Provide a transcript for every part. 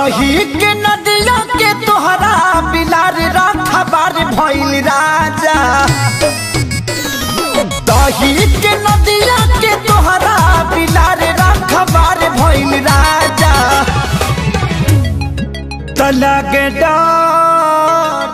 दही के नदिया के तोहरा बिलार रखबार भइल राजा दही के नदिया के तोहरा बिलार रखबार भइल राजा तलग डर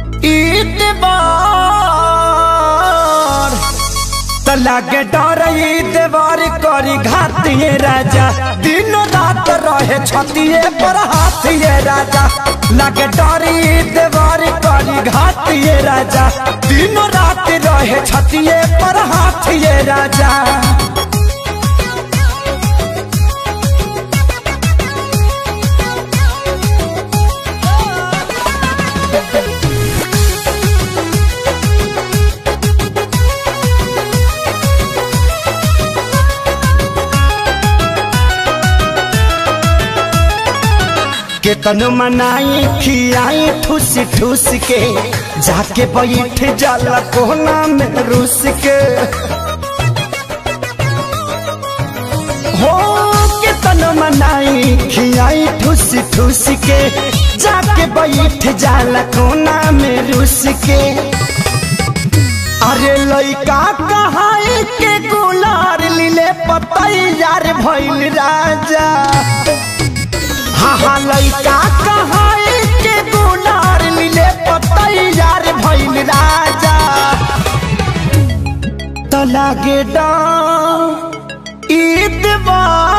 ईतबार तलग डर ईतबार करी घातिए राजा दिन रात रहे छतिए पर हाथिए राजा लगे डर ईतबार करी घातिए राजा दिन रात रहे छतिए पर हाथिए राजा केतन मनाई खियाई ठूस ठूस के जाके बैठ जाला कोना में रूस के हो केतन मनाई खियाई ठूस ठूस के जाके बैठ जाला कोना में रूस के अरे लइका कहाई के गुलार लीले पतैयार भइल राजा हाँ हाँ लइका कहाई के गुलार लीले पतैयार भइल राजा तो लागे ईदवा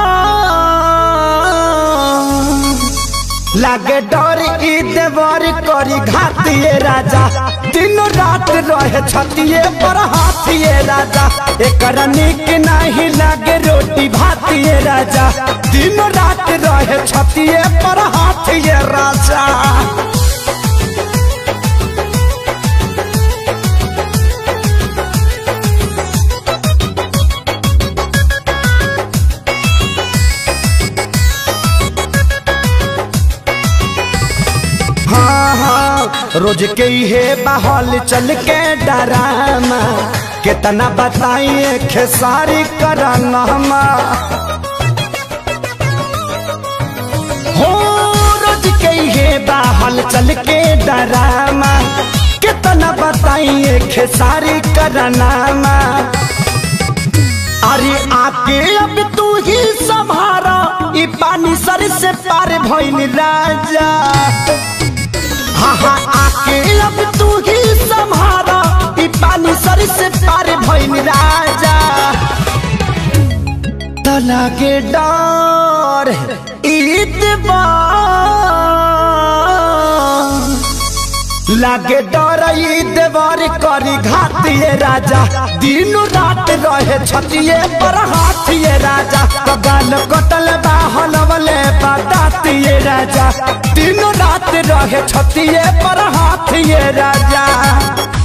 लागे डर ईदवर करी घातिए राजा दिन रात रहे छतिए पर हाथिए राजा एकर निक नहीं लागे रोटी भातिए राजा दिन रात रहे छतिए पर हाथिए राजा हाँ हाँ रोज के हे बहल चल के डरामा कितना बताइए खेसारी कराना हो रोज के हे बहल चल के डरामा कितना बताइए खेसारी कराना अरे आके अब तू ही संभारा ई पानी सर से पार भइल राजा हाँ हाँ आके अब तू ही संभारा ई पानी सर से पार भइल राजा तला के डर ईदबार लागे डर देवर करी घातिए राजा दिन रात रहे छतिए पर हाथिए राजा कगाल कटल बाहल वाले बतातिए राजा दिन रात रहे छतिए पर हाथिए राजा